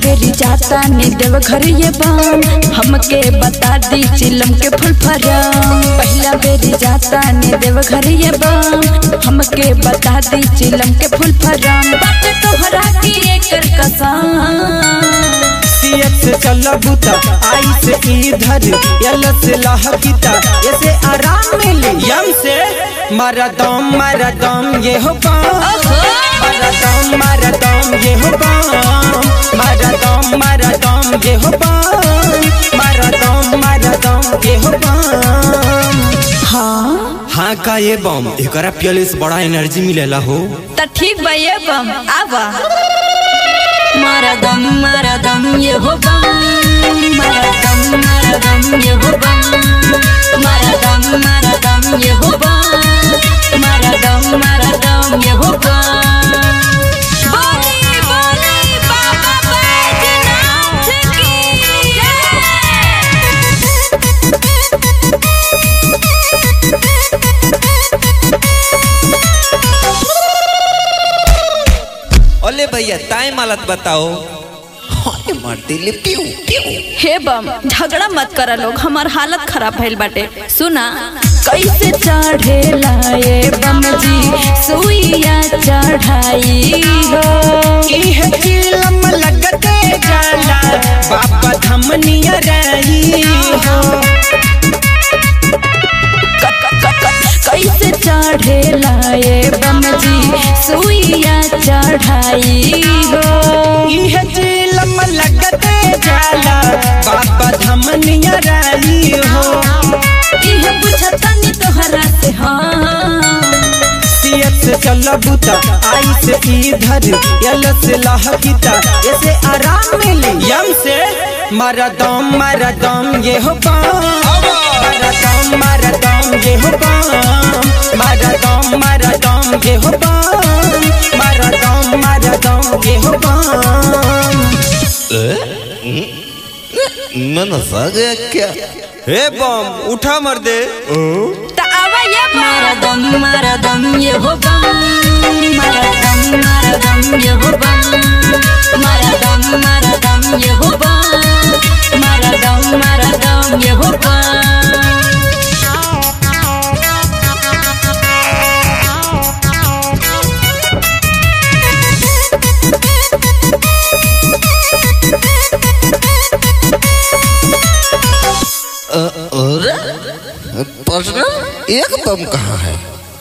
बेरी जाता ने देव घर ये बाम हमके बता दी चिलम के फुल फरम पहला बेरी जाता ने देव घर ये बाम हमके बता दी चिलम के फुल फरम बात तोहरा की एकर कसम सीएच से चल बुता आई से इधर यल से लहकिता ऐसे आराम मिले यम से मारा दम मारा दम ये हो पाम मारा दम मारा दम ये हो पाम मारा दम मारा दम ये हो पाम मारा दम मारा दम ये हो पाम हाँ हाँ का ये बम एकरा पियले से बड़ा एनर्जी मिलेला हो त ठीक बा ये बम आवा मारा दम मारा दम ये हो बम मारा दम मारा दम ये हो बम मारा दम मारा दम ये हो बम मारा दम मारा दम ये हो बम बोली बोली बाबा बैजनाथ की ओले भैया टाइम हालत बताओ हाय मार दिले पियो पियो हे बम झगड़ा मत करा लोग हमार हालत खराब भइल बाटे सुना कैसे चढ़े लाए बम जी सुइया चढ़ाई हो इह चिलम लगते जाला बाबा धमनिया रही हो कैसे चढ़े लाए बम जी सुइया चढ़ाई हो इह चिलम लगते जाला बाबा धमनिया रही हो इह पूछतनी तोहरा से हाँ सीएत से चल बुता आई से इधर यल से लहकिता ऐसे आराम मिले यम से मारा दम मारा दम ये हो पाम मारा दम मारा दम ये हो पाम मारा दम मारा दम ये हो पाम मारा दम मारा दम ये हो पाम मन सा गया क्या हे बम उठा मर दे त आवा ये मारा दम मारा दम ये हो बम मारा दम मारा दम ये हो बम मारा दम मारा दम ये हो बम मारा दम मारा दम ये हो बम और प्रश्न एक बम कहाँ है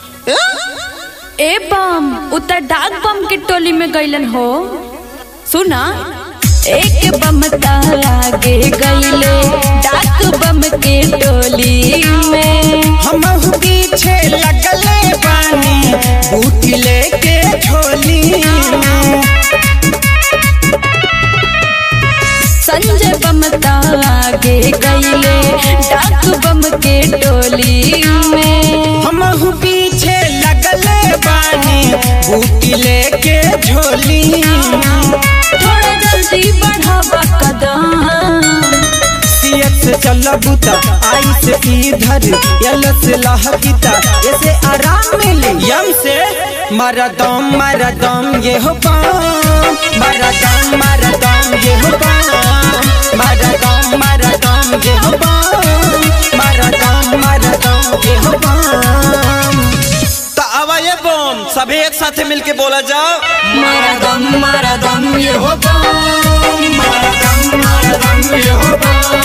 ए बम उतर डाक बम के टोली में गइलन हो सुना एक बम आगे गइले डाक बम के टोली में हम पीछे लगले बानी बूटी लेके झोली में संजय बम आगे गइले डाक बम के टोली में हम पीछे लगले बानी बूटी लेके झोली में थोड़ा जल्दी बढ़ावा कदम सीएत से चल बुता आई से इधर यल से लहकिता ऐसे आराम मिले यम से मारा दम मारा दम ये हो पाम मारा दम मारा दम ये हो पाम मारा दम मारा दम ये हो पाम मारा दम मारा दम ये हो पाम तो आवा ये बम सभी एक साथ मिलके बोला जाओ मारा दम मारा दम ये हो बम मारा दम मारा दम ये हो पाम